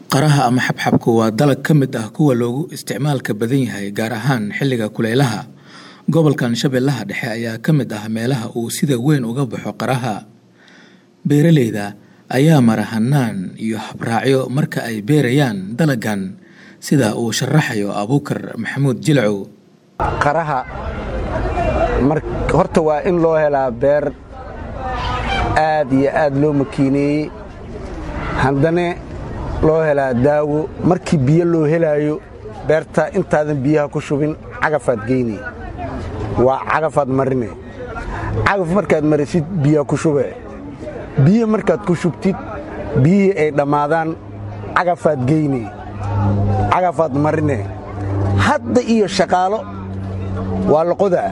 Qaraha ama xabxabku waa dalag ka mid ah kuwa loogu isticmaalka badan yahay gaar ahaan xilliga kulaylaha. Gobolkan Shabeellaha Dhexe ayaa ka mid ah meelaha uu sida weyn uga baxo qaraha. Beeraleyda ayaa mara hannaan iyo habraacyo marka ay beerayaan dalaggan sida uu sharaxayo Abuukar Maxamuud Jilcow. qaraha horta waa in loo helaa beer aad iyo aad loo makiineeyey haddana loo helaa daawo markii biyo loo helaayo beerta intaadan biyaha ku shubin cagafaad geynay waa cagafaad marine cagaf markaad marisid biyaa ku shube biyo markaad ku shubtid biyihii ay dhammaadaan cagafaad geynay cagafaad marine hadda iyo shaqaalo waa la qodaa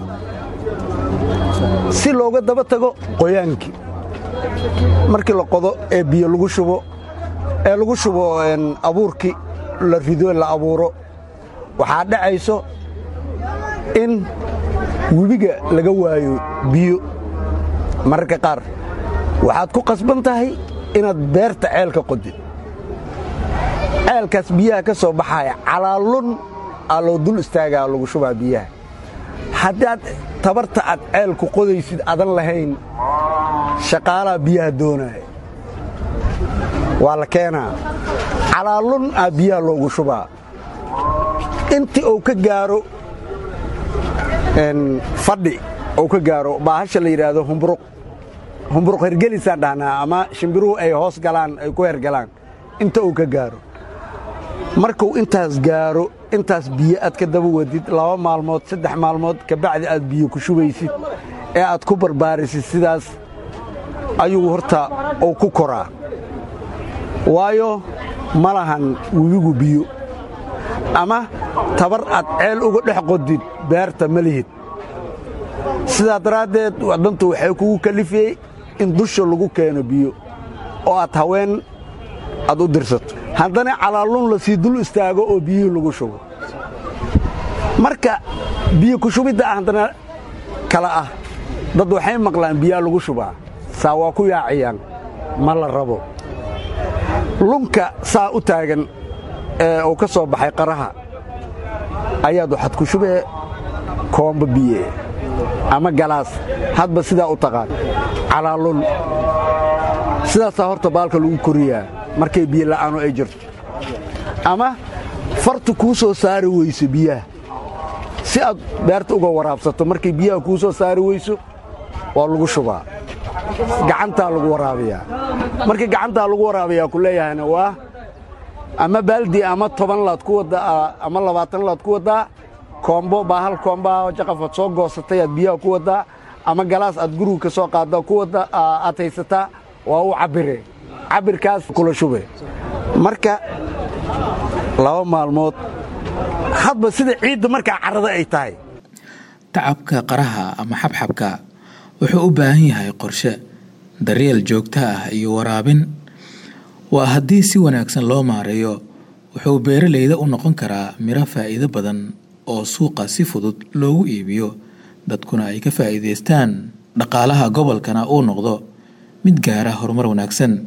si looga daba tago qoyaankii markii la qodo ee biyo lagu shubo ee lagu shubo abuurkii la rido la abuuro waxaa dhacayso in webiga laga waayo biyo mararka qaar waxaad ku qasban tahay inaad beerta ceelka qodid ceelkaas biyaha ka soo baxaya calaalun aa loo dul istaagaa lagu shubaa biyaha haddaad tabarta aad ceelku qodaysid adan lahayn shaqaalaa biyaha doonaya waa la keenaa calaalun aa biyaha loogu shubaa intii uu ka gaaro fadhi uu ka gaaro baahasha la yidhaahdo humburuq humburuq hergelisaan dhahnaa ama shimbiruhu ay hoos galaan ay ku hergalaan inta uu ka gaaro markuu intaas gaaro intaas biyo aad ka daba wadid laba maalmood saddex maalmood kabacdi aad biyo ku shubaysid ee aad ku barbaarisid sidaas ayuu horta uu ku koraa waayo ma lahan webigu biyo ama tabar aad ceel uga dhex qodid beerta ma lihid sidaa daraaddeed waddantu waxay kugu kalifiyey in dusha lagu keeno biyo oo aad haween aad u dirsato haddana calaalun la sii dul istaago oo biyihii lagu shubo marka biyo ku shubidda haddana kala ah dad waxay maqlaan biyaa lagu shubaa saa waa ku yaaciyaan ma la rabo lunka saa u taagan ee uu ka soo baxay qaraha ayaad waxaad ku shubee koomba biye ama galaas hadba sidaa u taqaan calaalun sidaasaa horta baalka lagu koriyaa markay biyo la'aano ay jirto ama fartu kuu soo saari weyso biyaha si aad beerta uga waraabsato markay biyaha kuu soo saari weyso waa lagu shubaa gacantaa lagu waraabiyaa markii gacantaa lagu waraabiyaa ku leeyahayna waa ama baaldi ama toban laad ku waddaa ama labaatan laad ku waddaa koombo baa hal koombaha jaqafaad soo goosatay aad biyaha ku waddaa ama galaas aad guriga ka soo qaaddaa ku wadda aad haysataa waa u cabbire cabbirkaas kula shube marka laba maalmood hadba sida ciidda markaa carrada ay tahay Tacabka qaraha ama xabxabka wuxuu u baahan yahay qorshe, daryeel joogto ah iyo waraabin. Waa haddii si wanaagsan loo maareeyo, wuxuu beeraleyda u noqon karaa miro faa'iido badan oo suuqa si fudud loogu iibiyo, dadkuna ay ka faa'iidaystaan, dhaqaalaha gobolkana uu noqdo mid gaara horumar wanaagsan.